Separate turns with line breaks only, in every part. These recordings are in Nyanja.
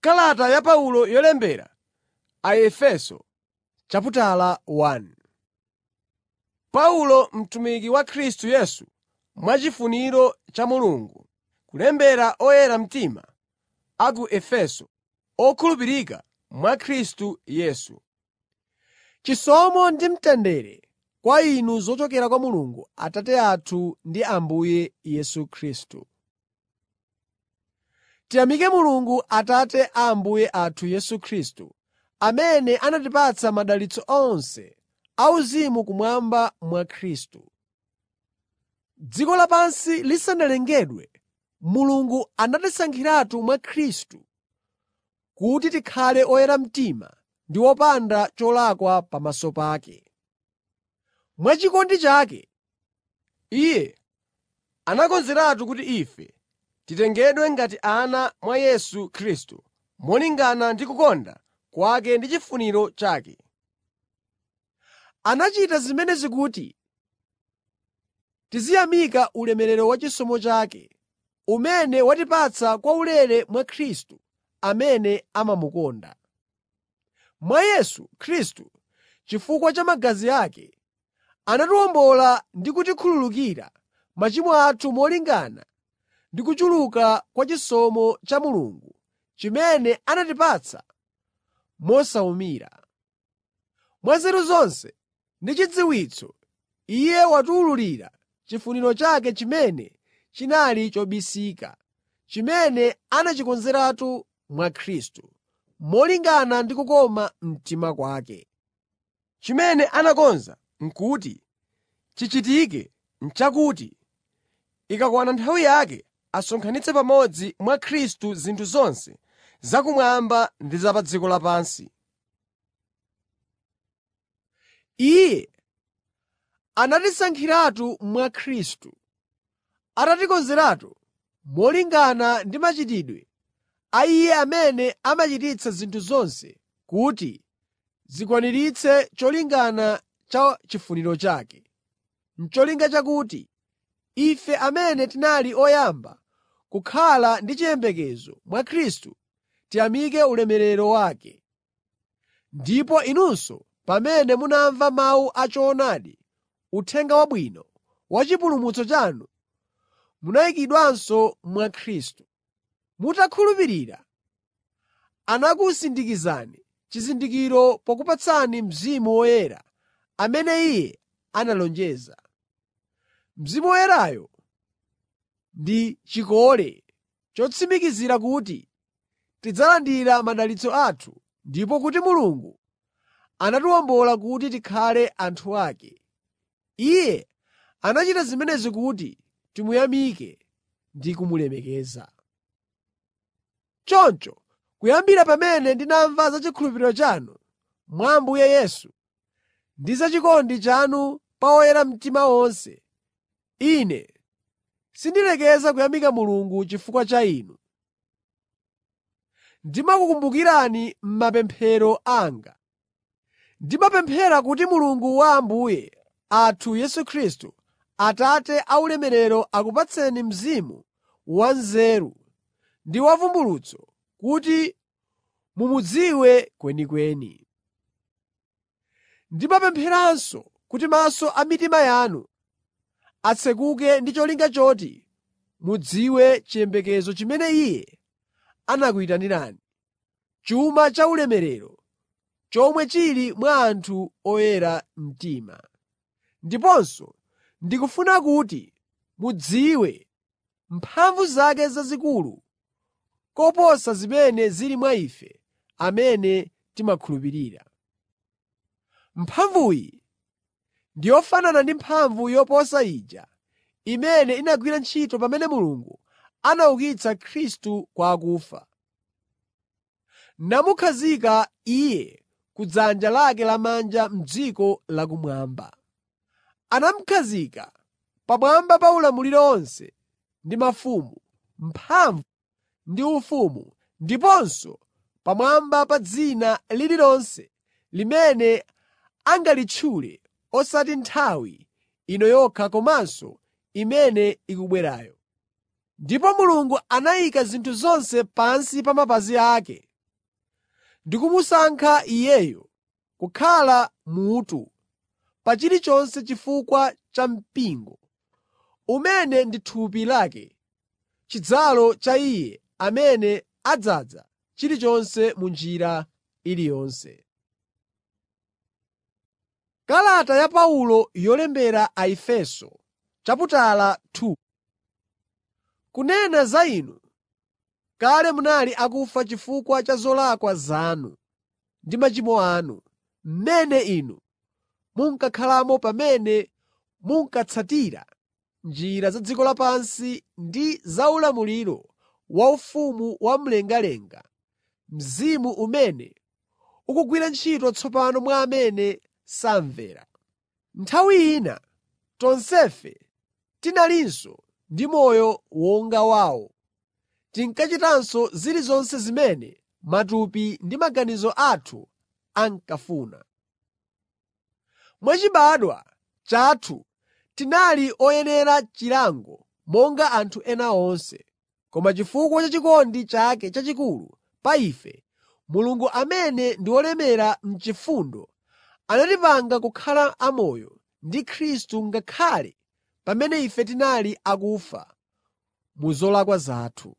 Kalata ya Paulo yolembera Aefeso chaputala 1 Paulo, mtumiki wa Khristu Yesu mwachifuniro cha Mulungu, Kulembera oyera mtima a ku Efeso, okhulupirika mwa Khristu Yesu. Chisomo ndi mtendere kwa inu zochokera kwa Mulungu Atate athu ndi Ambuye Yesu Khristu. Tiyamike Mulungu Atate a Ambuye athu Yesu Khristu, amene anatipatsa madalitso onse auzimu kumwamba mwa Khristu. Dziko lapansi lisanalengedwe, Mulungu anatisankhiratu mwa Khristu kuti tikhale oyera mtima ndi opanda cholakwa pamaso pake. Mwachikondi chake, Iye anakonzeratu kuti ife titengedwe ngati ana mwa Yesu Khristu molingana ndi kukonda kwake ndi chifuniro chake. Anachita zimenezi kuti tiziyamika ulemerero wa chisomo chake, umene watipatsa kwaulere mwa Khristu amene amamukonda. Mwa Yesu Khristu, chifukwa cha magazi ake, anatiwombola ndi kutikhululukira machimo athu molingana ndi kuchuluka kwa chisomo cha Mulungu chimene anatipatsa mosawumira. Mwa nzeru zonse ndi chidziwitso Iye watiwululira chifuniro chake chimene chinali chobisika, chimene anachikonzeratu mwa Khristu, molingana ndi kukoma mtima kwake. Chimene anakonza n'kuti chichitike n'chakuti ikakwana nthawi yake asonkhanitse pamodzi mwa Khristu zinthu zonse zakumwamba ndi za pa dziko lapansi. Iye anatisankhiratu mwa Khristu, atatikonzeratu molingana ndi machitidwe a Iye amene amachititsa zinthu zonse kuti zikwaniritse cholinga cha chifuniro chake, n'cholinga chakuti ife amene tinali oyamba kukhala ndi chiyembekezo mwa Khristu tiyamike ulemerero wake. Ndipo inunso pamene munamva mawu a choonadi, Uthenga Wabwino wa chipulumutso chanu, munayikidwanso mwa Khristu. Mutakhulupirira, anakusindikizani chizindikiro pokupatsani Mzimu Woyera amene Iye analonjeza. Mzimu Woyerayo ndi chikole chotsimikizira kuti tidzalandira madalitso athu ndipo kuti Mulungu anatiwombola kuti tikhale anthu ake. Iye anachita zimenezi kuti timuyamike ndi kumulemekeza. Choncho kuyambira pamene ndinamva za chikhulupiriro chanu mwa Ambuye Yesu ndi za chikondi chanu pa oyera mtima onse, ine sindilekeza kuyamika Mulungu chifukwa cha inu. Ndimakukumbukirani m'mapemphero anga. Ndimapemphera kuti Mulungu wa Ambuye athu Yesu Khristu, Atate a ulemerero akupatseni mzimu wanzeru ndi wavumbulutso kuti mumudziwe kwenikweni. Ndimapempheranso kuti maso a mitima yanu atsekuke ndi cholinga choti mudziwe chiyembekezo chimene Iye anakuyitanirani, chuma cha ulemerero chomwe chili mwa anthu oyera mtima. Ndiponso ndikufuna kuti mudziwe mphamvu zake zazikulu koposa zimene zili mwa ife amene timakhulupirira. Mphamvuyi ndi yofanana ndi mphamvu yoposa ija imene inagwira ntchito pamene Mulungu anaukitsa Khristu kwa akufa, namukhazika Iye ku dzanja lake lamanja m'dziko lakumwamba. Anamukhazika pamwamba pa ulamuliro onse ndi mafumu, mphamvu ndi ufumu, ndiponso pamwamba pa dzina lililonse limene angalitchule osati nthawi ino yokha komanso imene ikubwerayo. Ndipo Mulungu anayika zinthu zonse pansi pa mapazi ake ndi kumusankha Iyeyo kukhala mutu pa chilichonse chifukwa cha mpingo, umene ndi thupi lake, chidzalo cha Iye amene adzaza chilichonse mu njira iliyonse. Kalata ya Paulo yolembera Aefeso chaputala 2 Kunena za inu, kale munali akufa chifukwa cha zolakwa zanu ndi machimo anu, mmene inu munkakhalamo pamene munkatsatira njira za dziko lapansi ndi za ulamuliro waufumu wa mlengalenga, mzimu umene ukugwira ntchito tsopano mwa amene samvera. Nthawi ina tonsefe tinalinso ndi moyo wonga wawo. Tinkachitanso zilizonse zimene matupi ndi maganizo athu ankafuna. Mwachibadwa chathu tinali oyenera chilango monga anthu ena onse. Koma chifukwa cha chikondi chake chachikulu pa ife, Mulungu amene ndi wolemera m'chifundo anatipanga kukhala amoyo ndi Khristu ngakhale pamene ife tinali akufa mu zolakwa zathu.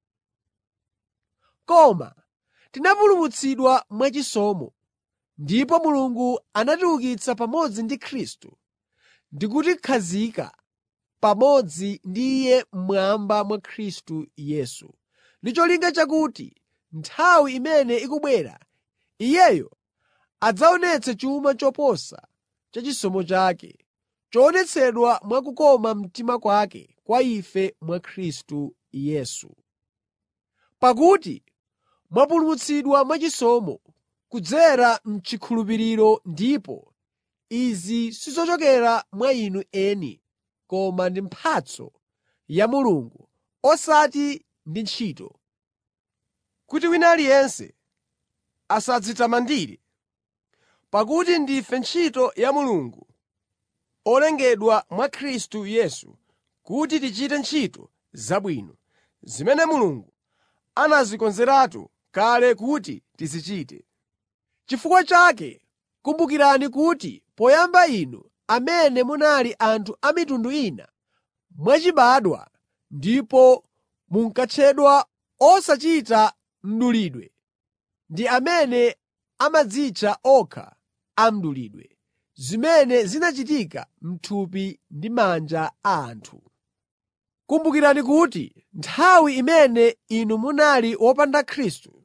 Koma tinapulumutsidwa mwachisomo, ndipo Mulungu anatiukitsa pamodzi ndi Khristu ndi kutikhazika pamodzi ndi Iye mmwamba mwa Khristu Yesu, ndi cholinga chakuti nthawi imene ikubwera Iyeyo adzaonetse chuma choposa cha chisomo chake, choonetsedwa mwa kukoma mtima kwake kwa ife mwa Khristu Yesu. Pakuti mwapulumutsidwa mwachisomo kudzera m'chikhulupiriro ndipo izi sizochokera mwa inu eni koma ndi mphatso ya Mulungu, osati ndi ntchito, kuti wina aliyense asadzitamandire. Pakuti ndife ntchito ya Mulungu, olengedwa mwa Khristu Yesu kuti tichite ntchito zabwino, zimene Mulungu anazikonzeratu kale kuti tizichite. Chifukwa chake kumbukirani kuti poyamba inu amene munali anthu a mitundu ina mwachibadwa ndipo munkatchedwa osachita mdulidwe ndi amene amadzitcha okha a mdulidwe, zimene zinachitika m'thupi ndi manja a anthu. Kumbukirani kuti nthawi imene inu munali wopanda Khristu,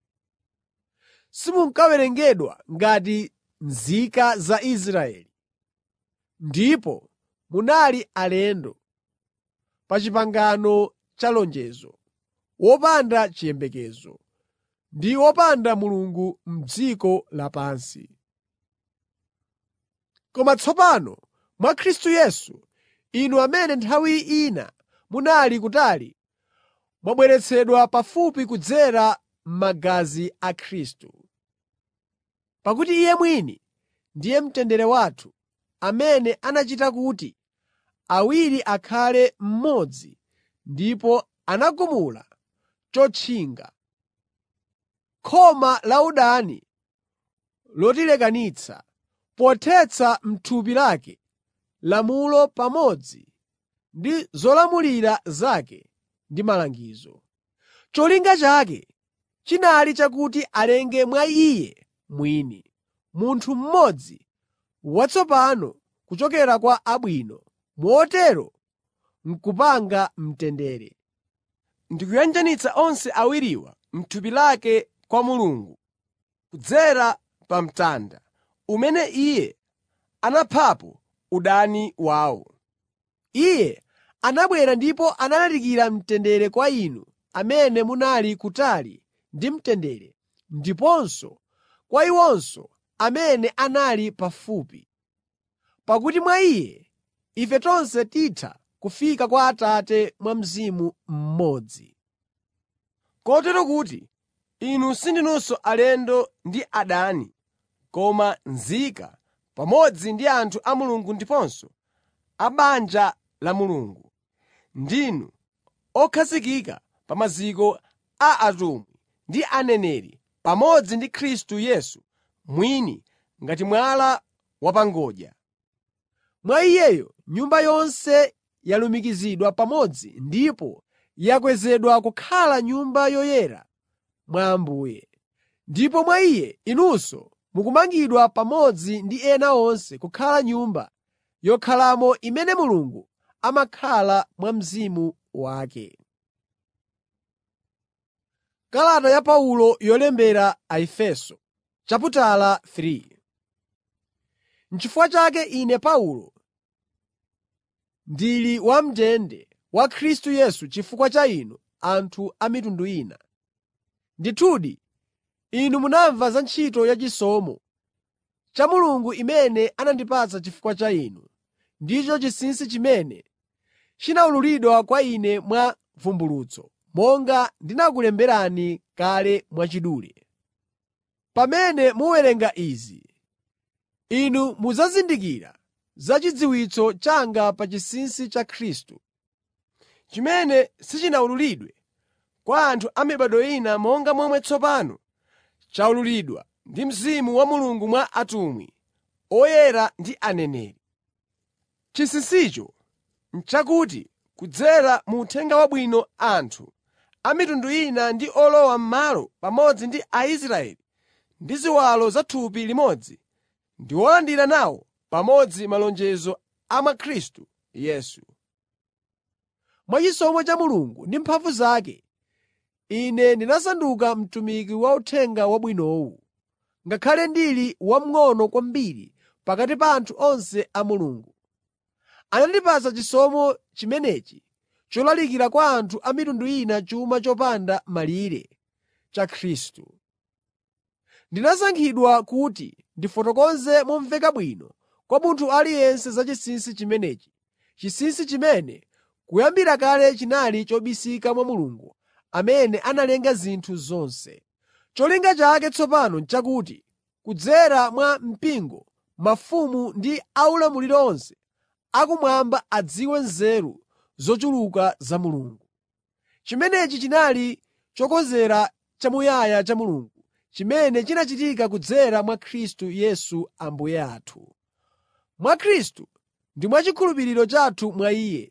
simunkawerengedwa ngati nzika za Israeli, ndipo munali alendo pa pangano cha lonjezo, wopanda chiyembekezo ndi wopanda Mulungu m'dziko lapansi. Koma tsopano mwa Khristu Yesu, inu amene nthawi ina munali kutali, mwabweretsedwa pafupi kudzera m'magazi a Khristu. Pakuti Iye mwini ndiye mtendere wathu, amene anachita kuti awiri akhale mmodzi ndipo anagumula chotchinga, khoma la udani lotilekanitsa, pothetsa m'thupi lake lamulo pamodzi ndi zolamulira zake ndi malangizo. Cholinga chake chinali chakuti alenge mwa Iye mwini, munthu mmodzi watsopano kuchokera kwa abwino, motero n'kupanga mtendere. Ndikuyanjanitsa onse awiriwa m'thupi lake kwa Mulungu, kudzera pa mtanda, umene Iye anaphapo udani wawo. Iye anabwera ndipo analalikira mtendere kwa inu amene munali kutali ndi mtendere, ndiponso kwa iwonso amene anali pafupi. Pakuti mwa Iye ife tonse titha kufika kwa Atate mwa Mzimu mmodzi. Kotero kuti inu sindinunso alendo ndi adani, koma nzika pamodzi ndi anthu a Mulungu ndiponso a banja la Mulungu. Ndinu okhazikika pa maziko a atumwi ndi aneneri pamodzi ndi Khristu Yesu mwini ngati mwala wapangodya.
Mwa Iyeyo nyumba yonse yalumikizidwa pamodzi ndipo yakwezedwa kukhala Nyumba yoyera mwa Ambuye. Ndipo mwa Iye inunso mukumangidwa pamodzi ndi ena onse kukhala nyumba yokhalamo imene Mulungu amakhala mwa Mzimu wake. Kalata ya Paulo yolembera Aefeso chaputala 3 N'chifukwa chake ine Paulo, ndili wam'ndende wa Khristu Yesu chifukwa cha inu anthu a mitundu ina. Ndithudi, inu munamva za ntchito yachisomo cha Mulungu imene anandipatsa chifukwa cha inu, ndicho chinsinsi chimene chinawululidwa kwa ine mwa vumbulutso, monga ndinakulemberani kale mwachidule. Pamene muwerenga izi, inu mudzazindikira za chidziwitso changa pa chinsinsi cha Khristu,
chimene sichinawululidwe kwa anthu a mibado ina monga momwe tsopano chawululidwa ndi Mzimu wa Mulungu mwa atumwi, oyera ndi aneneri. Chinsinsicho n'chakuti kudzera mu Uthenga Wabwino anthu a mitundu ina ndi olowa m'malo pamodzi ndi Aisraeli ndi ziwalo za thupi limodzi ndi olandira nawo pamodzi malonjezo a mwa Khristu Yesu.
Mwachisomo cha Mulungu ndi mphamvu zake, ine ndinasanduka mtumiki wa Uthenga Wabwinowu, ngakhale ndili wamng'ono kwambiri pakati pa anthu onse a Mulungu. Anandipatsa chisomo chimenechi cholalikira kwa anthu a mitundu ina chuma chopanda malire cha Khristu. Ndinasankhidwa kuti ndifotokoze momveka bwino kwa munthu aliyense za chinsinsi chimenechi, chinsinsi chimene kuyambira kale chinali chobisika mwa Mulungu amene analenga zinthu zonse. Cholinga chake tsopano n'chakuti kudzera mwa mpingo mafumu ndi aulamuliro onse akumwamba adziwe nzeru zochuluka za Mulungu. Chimenechi chinali chokonzera chamuyaya cha Mulungu, chimene chinachitika kudzera mwa Khristu Yesu Ambuye athu. Mwa Khristu ndi mwachikhulupiriro chathu mwa Iye,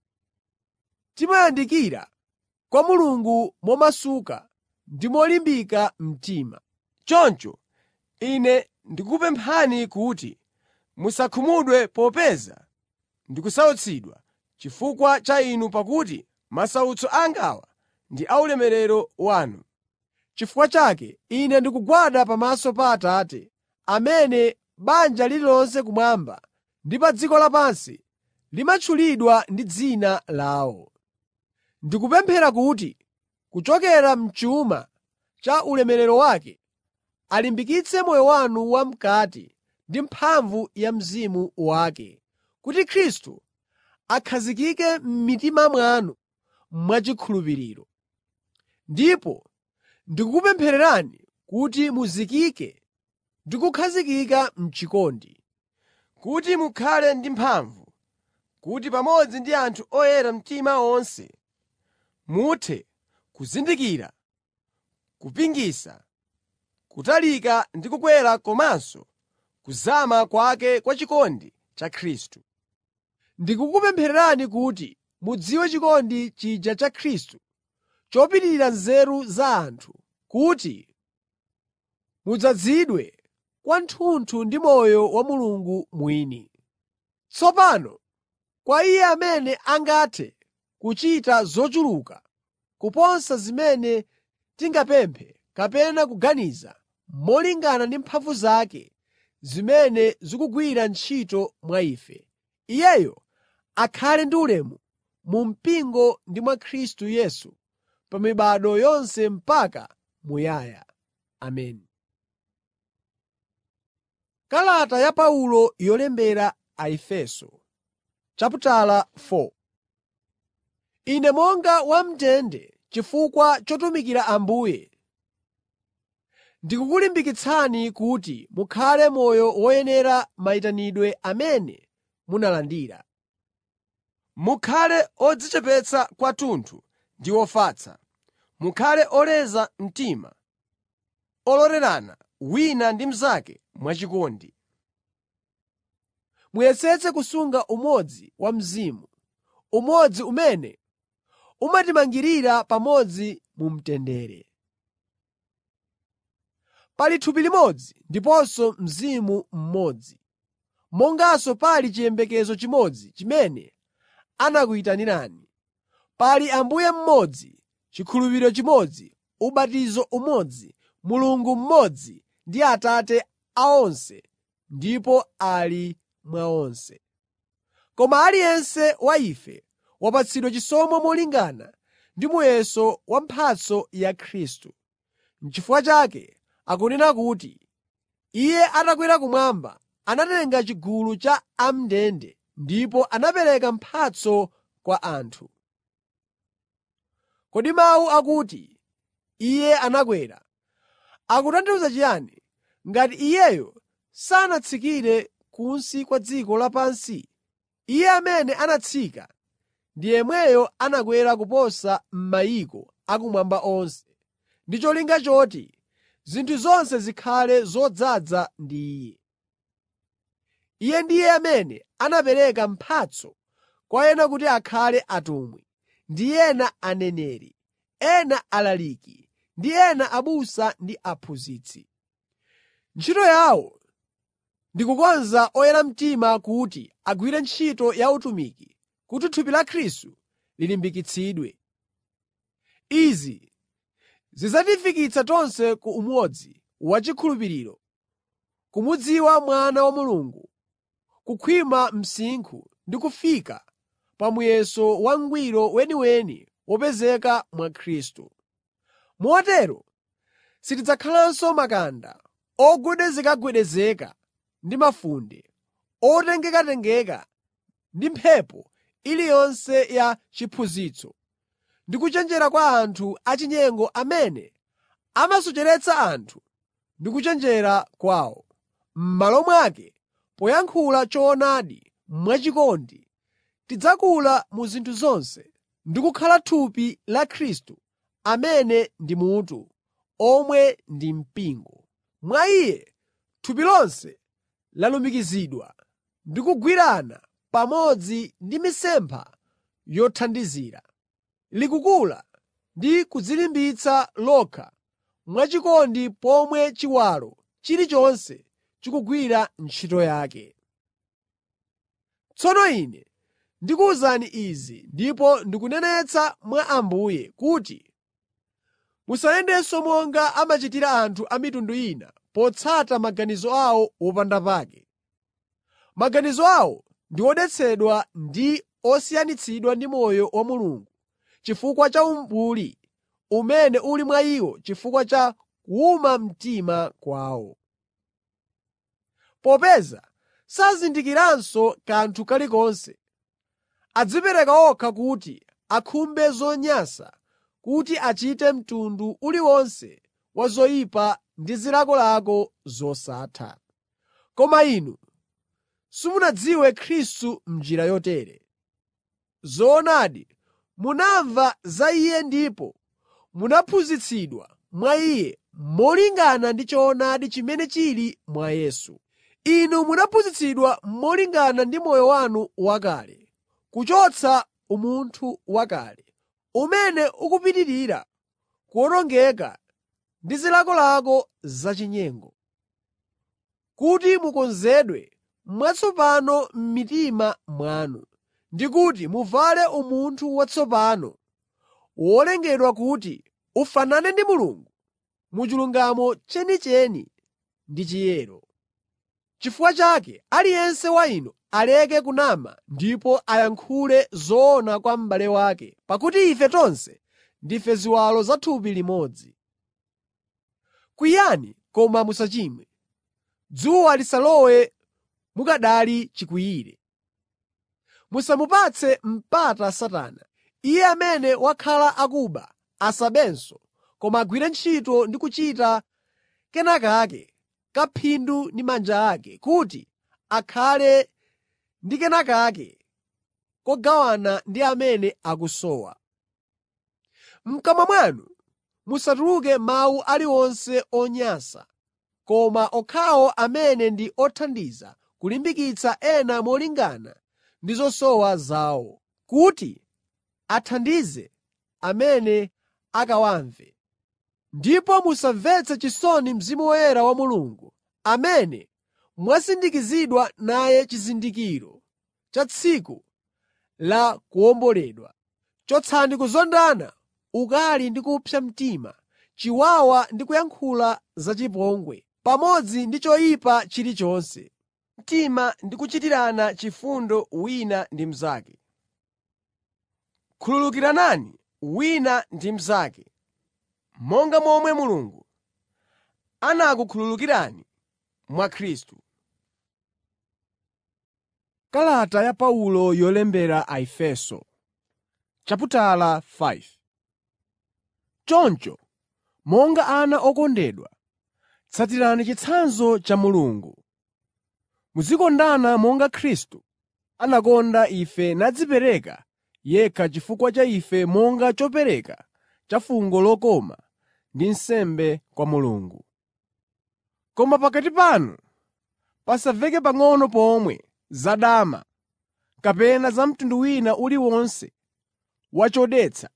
timayandikira kwa Mulungu momasuka ndi molimbika mtima.
Choncho ine ndikukupemphani kuti musakhumudwe popeza ndikusautsidwa chifukwa cha inu pakuti masautso angawa ndi aulemerero wanu.
Chifukwa chake ine ndikugwada pamaso pa Atate, amene banja lililonse kumwamba ndi pa dziko lapansi limatchulidwa ndi dzina lawo. Ndikupemphera kuti kuchokera m'chuma cha ulemerero wake alimbikitse moyo wanu wam'kati ndi mphamvu ya Mzimu wake, kuti Khristu akhazikike m'mitima mwanu mwachikhulupiriro. Ndipo ndikukupemphererani kuti muzikike ndi kukhazikika m'chikondi,
kuti mukhale ndi mphamvu, kuti pamodzi ndi anthu oyera mtima onse muthe kuzindikira, kupingasa, kutalika ndi kukwera komanso kuzama kwake kwa chikondi cha Khristu.
Ndikukupemphererani kuti mudziwe chikondi chija cha Khristu chopitirira nzeru za anthu, kuti mudzazidwe kwathunthu ndi moyo wa Mulungu mwini. Tsopano kwa Iye amene angathe kuchita zochuluka kuposa zimene tingapemphe kapena kuganiza, molingana ndi mphamvu zake zimene zikugwira ntchito mwa ife, Iyeyo akhale ndi ulemu mu mpingo ndi mwa Khristu Yesu pa mibado yonse mpaka muyaya. Ameni. Kalata ya Paulo yolembera Aefeso chaputala 4 Ine monga wam'ndende chifukwa chotumikira Ambuye, ndikukulimbikitsani kuti mukhale moyo woyenera mayitanidwe amene munalandira.
Mukhale odzichepetsa kwathunthu ndi ofatsa. Mukhale oleza mtima. ololerana wina ndi mnzake mwachikondi.
Muyesetse kusunga umodzi wa Mzimu, umodzi umene umatimangirira pamodzi mu mtendere. Pali thupi limodzi ndiponso Mzimu mmodzi, monganso pali chiyembekezo chimodzi chimene anakuyitanirani. Pali Ambuye mmodzi, chikhulupiriro chimodzi, ubatizo umodzi, Mulungu mmodzi ndi Atate a onse ndipo ali mwa onse. Koma aliyense wa ife wapatsidwa chisomo molingana ndi muyeso wa mphatso ya Khristu. N'chifukwa chake akunena kuti, “Iye atakwera kumwamba, anatenga chigulu cha am'ndende ndipo anapereka mphatso kwa anthu.” Kodi mawu akuti, “Iye anakwera,” akutanthauza chiyani, ngati Iyeyo sanatsikire kunsi kwa dziko lapansi? Iye amene anatsika ndi yemweyo anakwera kuposa m'mayiko akumwamba onse, ndi cholinga choti zinthu zonse zikhale zodzaza ndi Iye. Iye ndiye amene anapereka mphatso kwa ena kuti akhale atumwi, ndi ena aneneri, ena alaliki, ndi ena abusa ndi aphunzitsi. Ntchito yawo ndi kukonza oyera mtima kuti agwire ntchito ya utumiki kuti thupi la Khristu lilimbikitsidwe. Izi zidzatifikitsa tonse ku umodzi wachikhulupiriro, kumudziwa Mwana wa Mulungu, kukhwima msinkhu ndi kufika pa muyeso wangwiro weniweni wopezeka mwa Khristu. Motero sitidzakhalanso makanda, ogwedezekagwedezeka ndi mafunde, otengekatengeka ndi mphepo iliyonse ya chiphunzitso ndi kuchenjera kwa anthu achinyengo amene amasocheretsa anthu ndi kuchenjera kwawo. M'malo mwake, poyankhula choonadi mwachikondi, tidzakula mu zinthu zonse ndi kukhala thupi la Khristu amene ndi mutu, omwe ndi mpingo. Mwa Iye thupi lonse lalumikizidwa ndi kugwirana pamodzi ndi mitsempha yothandizira. Likukula ndi kudzilimbitsa lokha mwachikondi pomwe chiwalo chilichonse chikugwira ntchito yake. Tsono ine ndikuwuzani izi ndipo ndikunenetsa mwa Ambuye kuti musayendenso monga amachitira anthu a mitundu ina potsata maganizo awo wopandapake. Maganizo awo ndi odetsedwa ndi osiyanitsidwa ndi moyo wa Mulungu chifukwa cha umbuli umene uli mwa iwo chifukwa cha kuwuma mtima kwawo. Popeza sazindikiranso kanthu kalikonse, adzipereka okha kuti akhumbe zonyansa kuti achite mtundu uliwonse wa zoyipa ndi zilakolako zosatha. Koma inu simunadziwe Khristu m'njira yotere. Zoonadi, munamva za Iye ndipo munaphunzitsidwa mwa Iye molingana ndi choonadi chimene chili mwa Yesu. Inu munaphunzitsidwa molingana ndi moyo wanu wakale, kuchotsa umunthu wakale, umene ukupitirira kuwonongeka ndi zilakolako zachinyengo, kuti mukonzedwe mwatsopano m'mitima mwanu, ndi kuti muvale umunthu watsopano, wolengedwa kuti ufanane ndi Mulungu mu chilungamo chenicheni ndi chiyero. N'chifukwa chake aliyense wa inu aleke kunama ndipo ayankhule zoona kwa m'bale wake, pakuti ife tonse ndife ziwalo za thupi limodzi. Kwiyani koma musachimwe. Dzuwa lisalowe mukanali chikwiyire. Musamupatse mpata Satana. Iye amene wakhala akuba asabenso koma agwire ntchito ndi kuchita kenakake ka phindu ndi manja ake, kuti akhale ndi kenakake kogawana ndi amene akusowa. M'kamwa mwanu musatuluke mawu aliwonse onyansa, koma okhawo amene ndi othandiza kulimbikitsa ena molingana ndi zosowa zawo, kuti athandize amene akawamve. Ndipo musamvetse chisoni Mzimu Woyera wa Mulungu, amene mwasindikizidwa naye chizindikiro cha tsiku la kuwomboledwa. Chotsani kuzondana, ukali ndi kupsa mtima, chiwawa ndi kuyankhula zachipongwe, pamodzi ndi choyipa chilichonse.
mtima ndi kuchitirana chifundo wina ndi mnzake. Khululukiranani wina ndi mnzake, monga momwe Mulungu anakukhululukirani mwa Khristu.
Kalata ya Paulo yolembera Aefeso chaputala 5 Choncho, monga ana okondedwa, tsatirani chitsanzo cha Mulungu. Muzikondana monga Khristu anakonda ife nadzipereka yekha chifukwa cha ife monga chopereka cha fungo lokoma ndi nsembe kwa Mulungu. Koma pakati panu pasamveke pang'ono pomwe zadama kapena za mtundu wina uliwonse wa chodetsa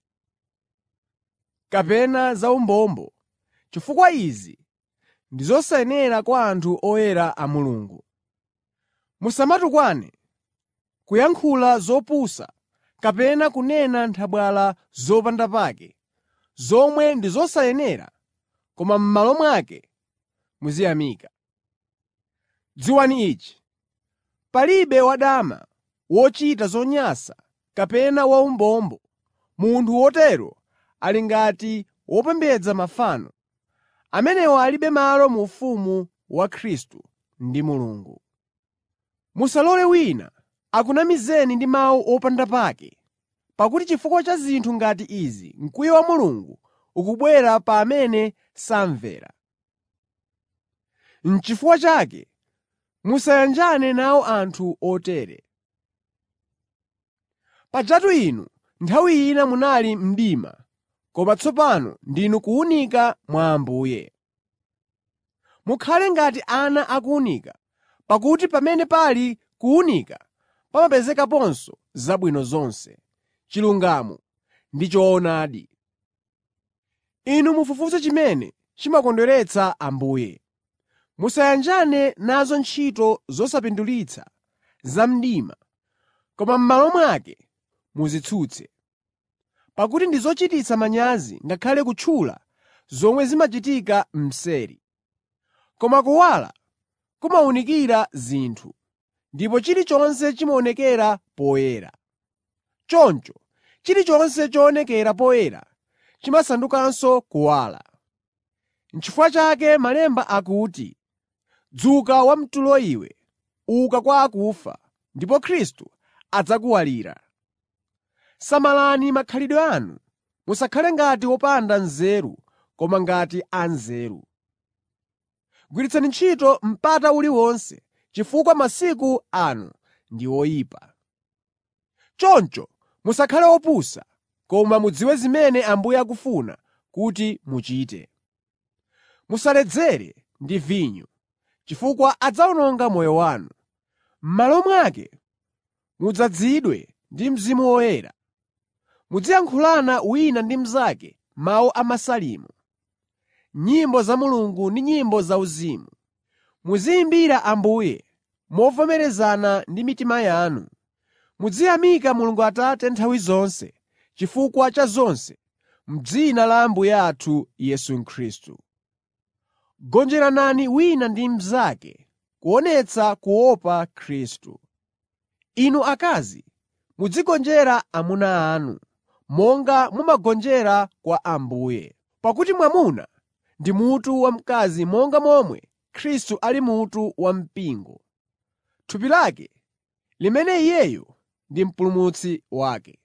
kapena za umbombo, chifukwa izi ndi zosayenera kwa anthu oyera a Mulungu. Musamatukwane, kuyankhula zopusa kapena kunena nthabwala zopanda pake, zomwe ndi zosayenera, koma m'malo mwake muziyamika. Dziwani ichi: palibe wadama, wochita zonyansa kapena waumbombo. Munthu wotero ali ngati wopembedza mafano. Amenewo alibe malo mu ufumu wa Khristu ndi Mulungu. Musalole wina akunamizeni ndi mawu opanda pake, pakuti chifukwa cha zinthu ngati izi mkwiyo wa Mulungu ukubwera pa amene samvera. N'chifukwa chake musayanjane nawo anthu otere. Pajatu inu nthawi ina munali mdima, koma tsopano ndinu kuwunika mwa Ambuye. Mukhale ngati ana akuwunika, pakuti pamene pali kuwunika pamapezekaponso zabwino zonse, chilungamo ndi choonadi. Inu mufufuze chimene chimakondweretsa Ambuye. Musayanjane nazo ntchito zosapindulitsa za mdima, koma m'malo mwake muzitsutse. Pakuti ndi zochititsa manyazi ngakhale kutchula zomwe zimachitika mseri. Koma kuwala kumawunikira zinthu, ndipo chilichonse chimaonekera poyera. Choncho chilichonse choonekera poyera chimasandukanso kuwala. N'chifukwa chake Malemba akuti, “Dzuka wamtulo iwe, uka kwa akufa, ndipo Khristu adzakuwalira.” Samalani makhalidwe anu. Musakhale ngati opanda nzeru koma ngati anzeru. Gwiritsani ntchito mpata uliwonse, chifukwa masiku ano ndi oyipa. Choncho musakhale opusa, koma mudziwe zimene Ambuye akufuna kuti muchite. Musaledzere ndi vinyo, chifukwa adzawononga moyo wanu. M'malo mwake mudzazidwe ndi Mzimu Woyera. Muziyankhulana wina ndi mnzake mawu a Masalimo, nyimbo za Mulungu ndi nyimbo zauzimu. Muziyimbira Ambuye movomerezana ndi mitima yanu. Muziyamika Mulungu Atate nthawi zonse chifukwa cha zonse m'dzina la Ambuye athu Yesu Khristu. Gonjeranani wina ndi mnzake kuonetsa kuopa Khristu. Inu akazi, muzigonjera amuna anu, monga mumagonjera kwa Ambuye. Pakuti mwamuna ndi mutu wa mkazi monga momwe Khristu ali mutu wa mpingo, thupi lake, limene Iyeyo ndi mpulumutsi wake.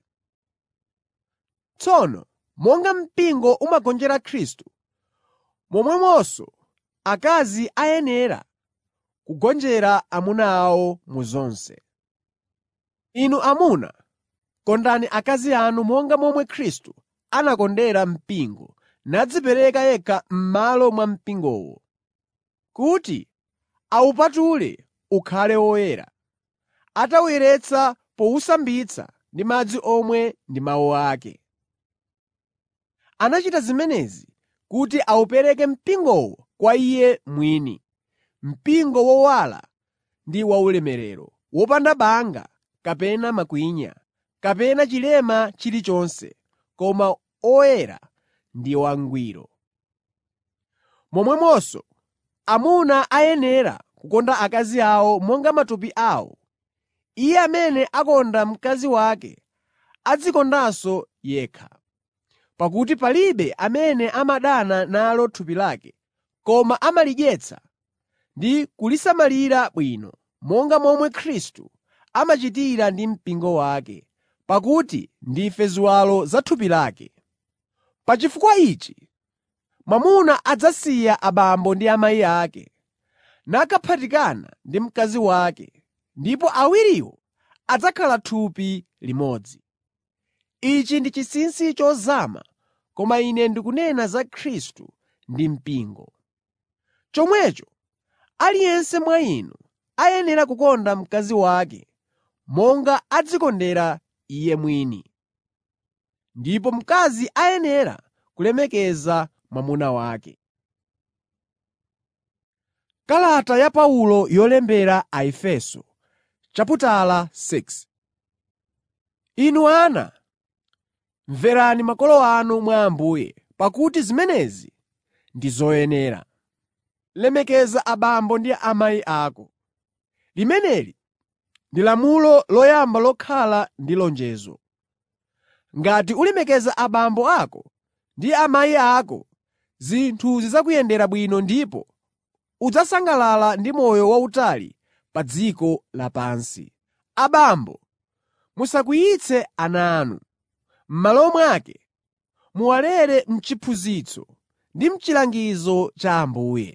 Tsono monga mpingo umagonjera Khristu, momwemonso akazi ayenera kugonjera amuna awo mu zonse. Inu amuna, kondani akazi anu monga momwe Khristu anakondera mpingo nadzipereka yekha m'malo mwa mpingowo, kuti awupatule ukhale woyera, atawuyeretsa powusambitsa ndi madzi omwe ndi mawu ake. Anachita zimenezi kuti awupereke mpingowo kwa Iye mwini, mpingo wowala ndi waulemerero, wopanda banga kapena makwinya kapena chilema chilichonse, koma oyera ndi wangwiro. Momwemonso amuna ayenera kukonda akazi awo monga matupi awo. Iye amene akonda mkazi wake adzikondanso yekha. Pakuti palibe amene amadana nalo thupi lake, koma amalidyetsa ndi kulisamalira bwino, monga momwe Khristu amachitira ndi mpingo wake, pakuti ndife ziwalo za thupi lake. Pa chifukwa ichi, mwamuna adzasiya abambo ndi amayi ake, nakaphatikana ndi mkazi wake, ndipo awiriwo adzakhala thupi limodzi. Ichi ndi chinsinsi chozama, koma ine ndikunena za Khristu ndi mpingo. Chomwecho aliyense mwa inu ayenera kukonda mkazi wake monga adzikondera iye mwini. Ndipo mkazi ayenera kulemekeza mwamuna wake. Kalata ya Paulo yolembera Aefeso chaputala 6 Inu ana, mverani makolo anu mwa Ambuye, pakuti zimenezi ndi zoyenera. Lemekeza abambo ndi amayi ako. Limeneli ndi lamulo loyamba lokhala ndi lonjezo. Ngati ulemekeza abambo ako ndi amayi ako, zinthu zidzakuyendera bwino ndipo udzasangalala ndi moyo wautali pa dziko lapansi. Abambo, musakwiyitse ana anu. M'malo mwake, muwalere m'chiphunzitso ndi m'chilangizo cha Ambuye.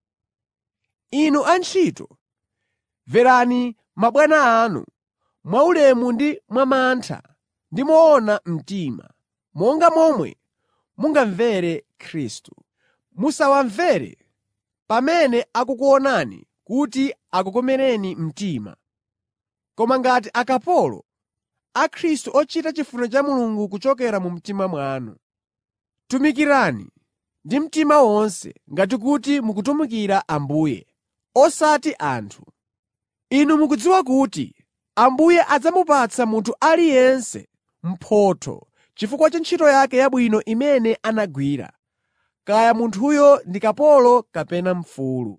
Inu antchito, mverani mabwana anu mwaulemu ndi mwamantha ndi moona mtima, monga momwe mungamvere Khristu. Musawamvere pamene akukuonani kuti akukomereni mtima, koma ngati akapolo a Khristu ochita chifuniro cha Mulungu kuchokera mu mtima mwanu. Tumikirani ndi mtima wonse ngati kuti mukutumikira Ambuye, osati anthu. Inu mukudziwa kuti Ambuye adzamupatsa munthu aliyense mphotho chifukwa cha ntchito yake yabwino imene anagwira, kaya munthuyo ndi kapolo kapena mfulu.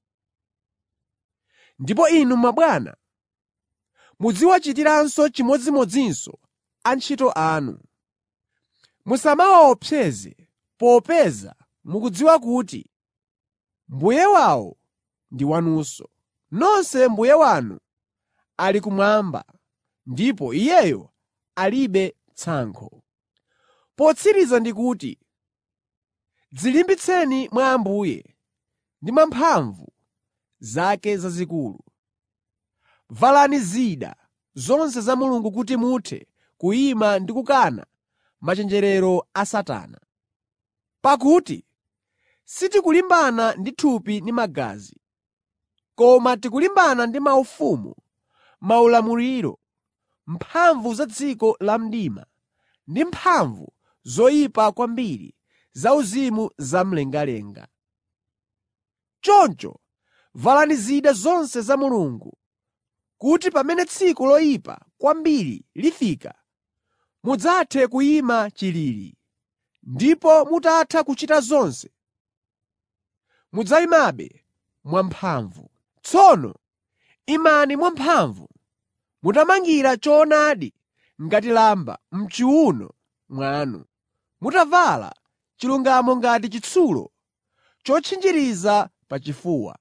Ndipo inu mabwana, muziwachitiranso chimodzimodzinso antchito anu. Musamawaopseze popeza mukudziwa kuti Mbuye wawo ndi wanunso. Nonse Mbuye wanu ali kumwamba, ndipo Iyeyo alibe tsankho. Potsiriza ndikuti, dzilimbitseni mwa Ambuye ndi mwa mphamvu zake zazikulu. Valani zida zonse za Mulungu kuti muthe kuyima ndi kukana machenjerero a Satana. Pakuti sitikulimbana ndi thupi ndi magazi, koma tikulimbana ndi maufumu, maulamuliro, mphamvu za dziko la mdima ndi mphamvu zoyipa kwambiri zauzimu zamlengalenga. Choncho valani zida zonse za Mulungu, kuti pamene tsiku loyipa kwambiri lifika, mudzathe kuyima chilili, ndipo mutatha kuchita zonse, mudzayimabe mwamphamvu. Tsono imani mwamphamvu, mutamangira choonadi ngati lamba m'chiwuno mwanu, mutavala chilungamo ngati chitsulo chotchinjiriza pachifuwa.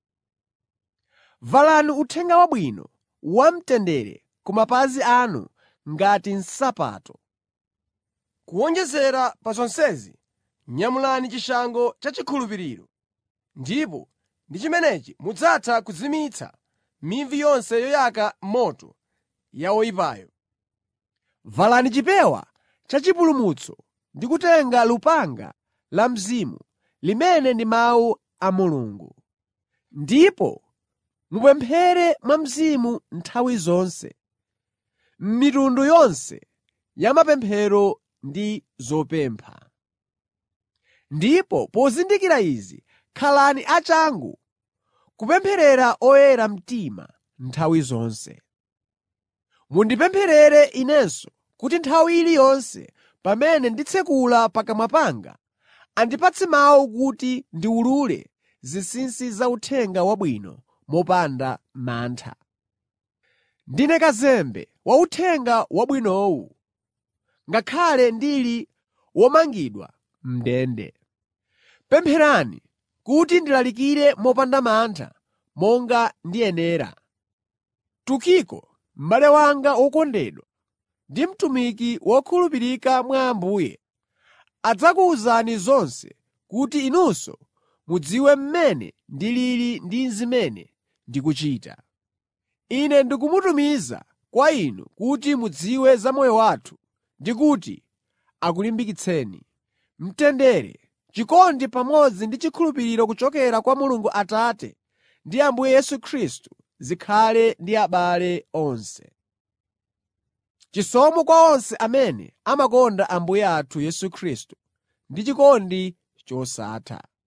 Valani Uthenga Wabwino wamtendere ku mapazi anu ngati nsapato.
Kuwonjezera pa zonsezi, nyamulani chishango cha chikhulupiriro, ndipo ndi chimenechi mudzatha kuzimitsa mivi yonse yoyaka moto ya oyipayo.
Valani chipewa chachipulumutso ndi kutenga lupanga la Mzimu, limene ndi mawu a Mulungu. Ndipo mupemphere mwa Mzimu nthawi zonse, m'mitundu yonse ya mapemphero ndi zopempha. Ndipo pozindikira izi, khalani achangu kupempherera oyera mtima nthawi zonse. Mundipempherere inenso kuti nthawi iliyonse pamene nditsekula pakamwa panga, andipatse mawu kuti ndiwulule zinsinsi za Uthenga Wabwino mopanda mantha. Ndine kazembe wa Uthenga Wabwinowu, ngakhale ndili womangidwa m'ndende. Pempherani kuti ndilalikire mopanda mantha monga ndiyenera. Tukiko, m'bale wanga wokondedwa ndi mtumiki wokhulupirika mwa Ambuye, adzakuwuzani zonse kuti inunso mudziwe mmene ndilili ndi zimene ndikuchita. Ine ndikumutumiza kwa inu kuti mudziwe za moyo wathu ndi kuti akulimbikitseni. Mtendere, chikondi pamodzi ndi chikhulupiriro kuchokera kwa Mulungu Atate ndi Ambuye Yesu Khristu zikhale ndi abale onse. Chisomo kwa onse amene amakonda Ambuye athu Yesu Khristu ndi chikondi chosatha.